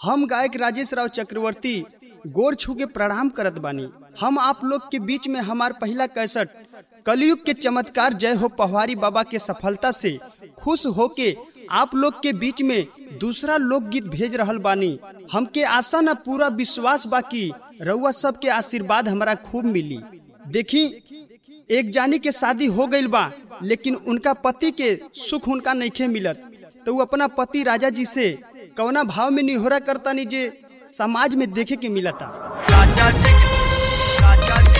हम गायक राजेश राव चक्रवर्ती गोर छू के प्रणाम करत बानी हम आप लोग के बीच में हमार पहला कैसेट कलयुग के चमत्कार जय हो पहवारी बाबा के सफलता से खुश होके आप लोग के बीच में दूसरा लोकगीत भेज रहल बानी हमके आशा न पूरा विश्वास बाकी रउआ सबके आशीर्वाद हमरा खूब मिली देखी एक जानी के शादी हो गईल बा लेकिन उनका पति के सुख उनका नइखे मिलत तो वो अपना पति राजा जी से कौना भाव में निहोरा करता नी जे समाज में देखे के मिलता राजा जी राजा जी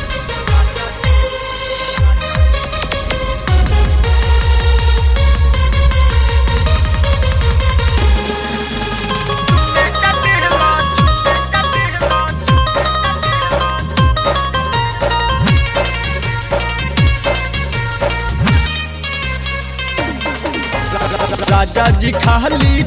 राजा जी खाली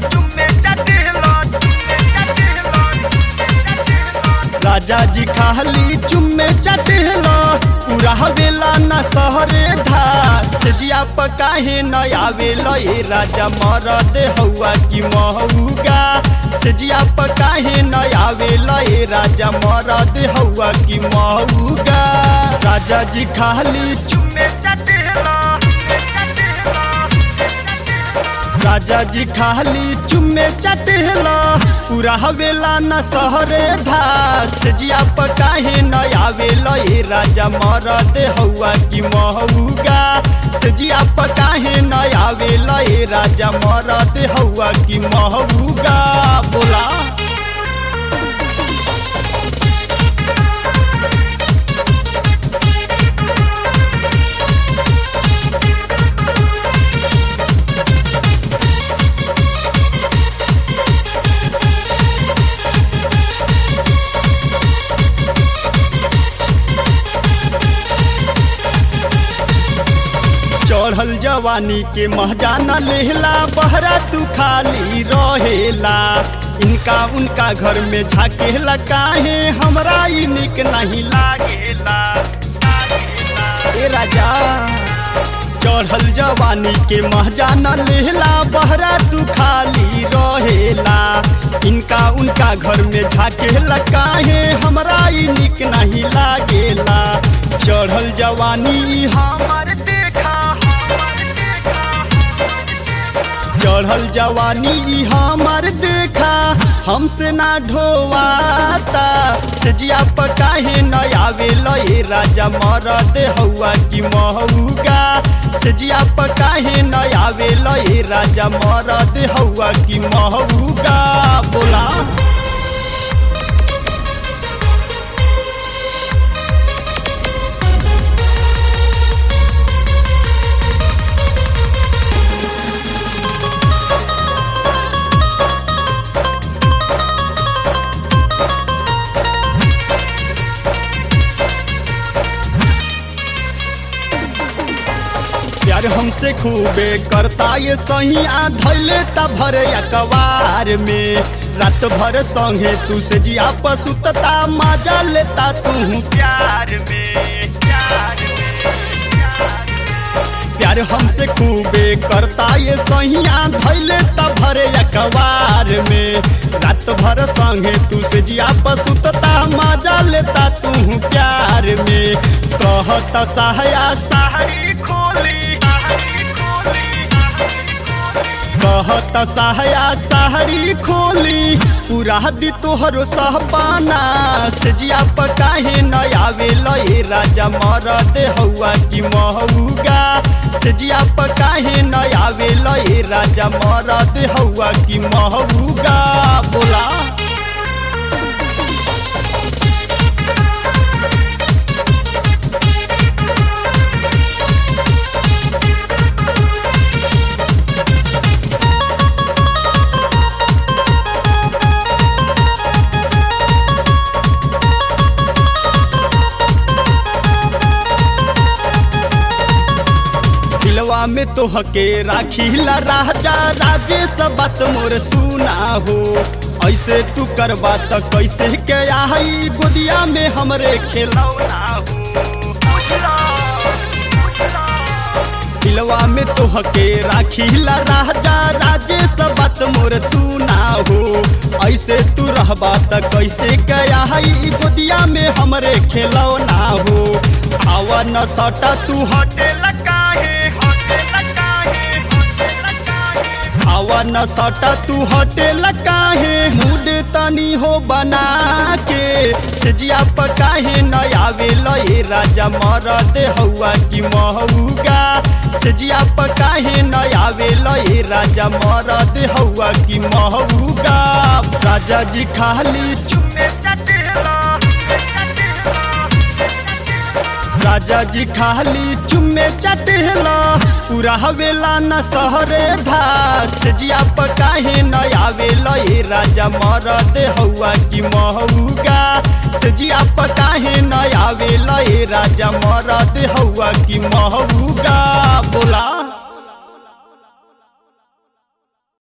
राजा जी खाली चुम्मे चटेला पूरा हवेला न सहरे धास जिया पकाहे न आवेला ए राजा मरद हौआ की महूगा सजिया पकाहे न आवेला ए राजा मरद हौआ की महूगा राजा जी खाली चुम्मे चटेला राजा जी खाली चुम्मे चटेला पूरा हवेला न सहरे धास जिया पकाहे न आवेला ए राजा मरद हौआ की महूगा सजिया पकाहे न आवेला ए राजा मरद हौआ की महूगा बोला चढ़ल जवानी के महजाना लेहला बहरा तू खाली रहेला इनका उनका घर में झाकेला काहे हमरा ई निक नहीं लागेला ए राजा चढ़ल जवानी के महजाना लेहला बहरा तू खाली रहेला इनका उनका घर में झाकेला काहे हमरा ई निक नहीं लागेला चढ़ल जवानी ई हमर देखा चढ़ल जवानी ई हमर देखा हमसे ना ढोवाता सजिया पकाहे न आवेला ए राजा मरद हौआ की महूगा सजिया पकाहे न आवेला ए राजा मरद हौआ की महूगा बोला प्यार हमसे खूबे करता ये सही आ धैले त भर अकबार में रात भर संगे तू से जिया पसुतता मजा लेता तू प्यार में प्यार प्यार हमसे खूबे करता ये सही आ धैले त भर अकबार में रात भर संगे तू से जिया पसुतता मजा लेता तू प्यार में कहता सहाया साहरी खोली साहरी खोली कहत सहाया साहरी खोली पूरा दी तोहरो सहपाना सजिया पकाहे न आवेला ए राजा मरद हौआ की महूगा सजिया पकाहे न आवेला ए राजा मरद हौआ की महूगा बोला दिलवा में तो हके राखीला राजा राजेश बात मोर सुना हो ऐसे तू करबा त कैसे के आई गोदिया में हमरे खेलौना हो दिलवा में तोहके राखीला राजा राजेश बात मोर सुना हो ऐसे तू रहबा त कैसे गया है ई गोदिया में हमरे खेलौना हो आवा न सटा तू हट होटल काहे होटल काहे होटल काहे आवा न सटा तू होटल काहे मूड तनी हो बना के सजिया पकाहे न आवे लए राजा मरद हौआ की महूगा सजिया पकाहे न आवे लए राजा मरद हौआ की महूगा राजा जी खाली चुप में चटेला राजा जी खाली चुम्मे चटेला पूरा हवेला न सहरे धास जिया पकाहे न आवेला ए राजा मरद हौआ की महूगा सजिया पकाहे न आवेला ए राजा मरद हौआ की महूगा बोला